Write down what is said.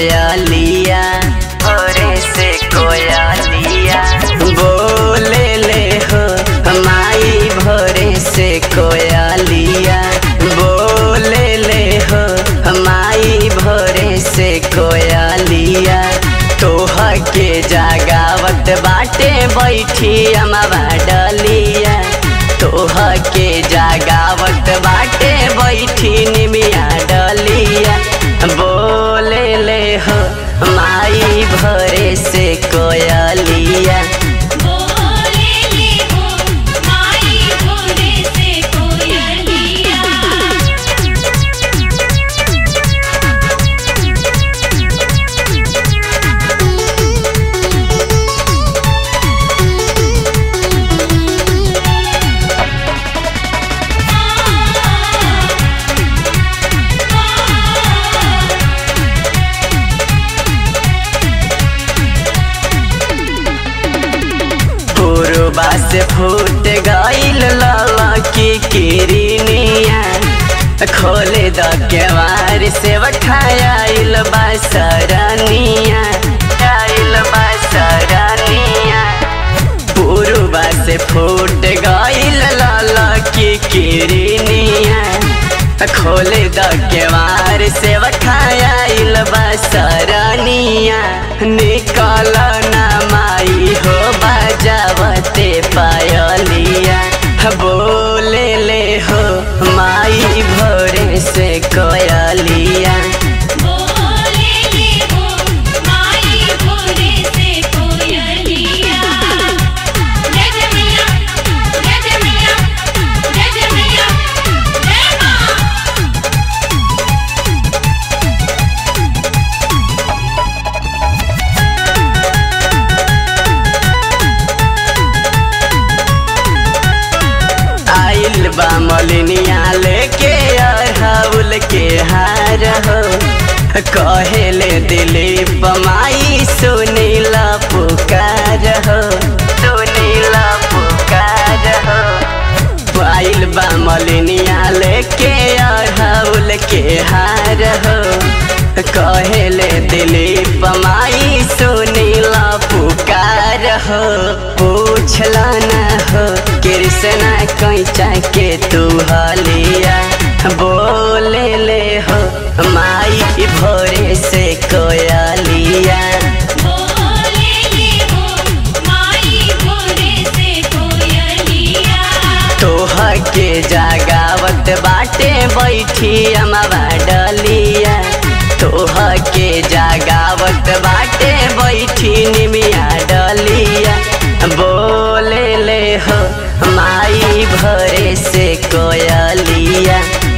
कोयलिया भोरे से कोयलिया बोले ले हो माई भोरे से कोयलिया बोले ले हो माई भोरे से कोयलिया तोह के जागावत बाटे बैठी अमवा डलिया तोह के जागावत बाटे बैठी निमिया डलिया बोले ले हो माई भरे से कोयलिया बोले ले हो माई भोरे से कोयलिया पूर्वा से फूट गईल लाला की किरनिया खोले द केवार से वठायाइल बसरनिया आइल बसरनिया पूर्वा से फूट गईल लाला की किरनिया खोले द केवार से वठायाइल बसरनिया निकल ना माई हो बजावते पायलिया बोले ले हो माई भोरे से कोयलिया बोले ले हो माई भोरे से कोयलिया जय जय मैया जय जय मैया जय जय मैया जय मां आइल बा मलिनिया लेके अरहुल के हार हो कहेले दिलीप माई सुनीला पुकार हो सुनीला पुकार हो आइल बा मलिनिया लेके अरहुल के हार हो कहेले दिलीप माई सुनीला पुकार हो पूछला न हो कृष्णा कैचा के तू हलिया बोले ले हो माई भोरे से कोयलिया बोले ले हो माई भोरे से कोयलिया तोह के जागावत बाटे बैठी अमवा डलिया तोह के जागावत बाटे बैठी निमिया डलिया बोले ले हो माई भरे से कोयलिया